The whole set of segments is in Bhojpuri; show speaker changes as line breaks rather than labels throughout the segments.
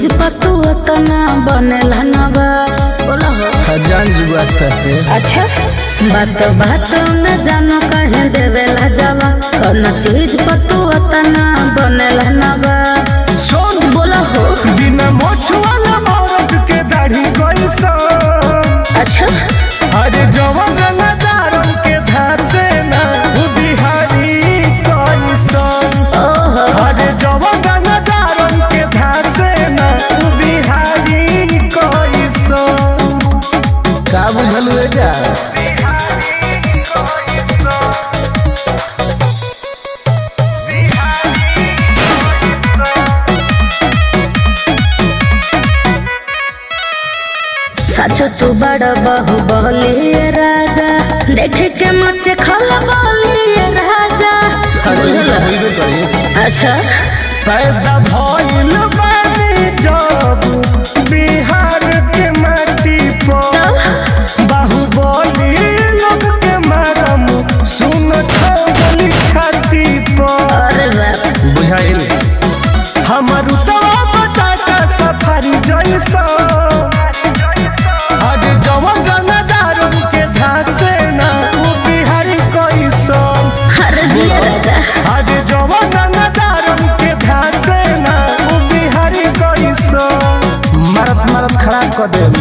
चीज पतू तना बनेला नवा बोला हो
खजान जुबास्ता पे
अच्छा बात बात में जानो कहे देवेला जवा कौन चीज पतू तना बनेला नवा
सुन
बोला हो
बिना मोछवाला औरत के दाढ़ी कोई सो
अच्छा
अरे जवन रंगदारन के धासे ना उ बिहारी कोई सो
ओहो
अरे जवन रंगदारन के धासे ना उ बिहारी कोई सो का बुझल है जा
सच तू बड़ बहु बहलिए राजा देख के मत खल बलिए राजा बुझला अच्छा
पैदा भइल बानी जब बिहार के माटी पर
तब
बाहुबली लोग के मारम सुन छगली छाती पर
अरे बाप
बुझाइल हमर उतवा बताता सफारी जैसा आज जवन गंगादारन के धासे ना उ बिहारी कैसन
हर जिया राजा
आज जवन गंगादारन के धासे ना उ बिहारी कैसन मरत मरत खराब कर देम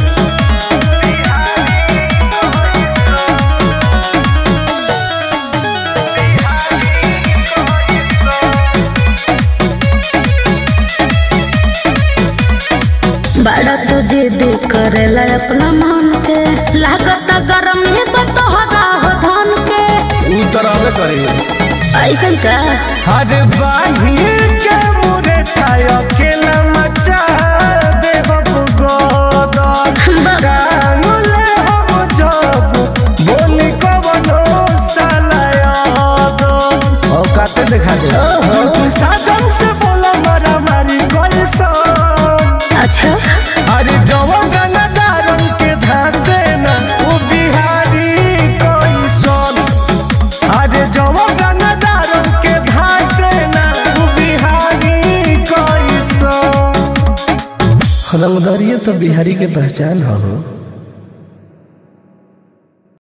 बड़ा तू जिद करेला अपना मन के लागत गरम है बतोहरा हो धन के
उ तरह करे
ऐसा का
हर बाही के मुरे ठाय अकेला मचा दे बब गोदर
बड़ा
कानुले हम जब बोली कवनो सालायादो औकाते दिखा दे साधन से बोला मारा मारी कैसा
अच्छा
अरे जवन गंगादारन के धासे ना उ बिहारी कैसन अरे जवन गंगादारन के धासे ना उ बिहारी कैसन रंगदरिये तो बिहारी के पहचान हो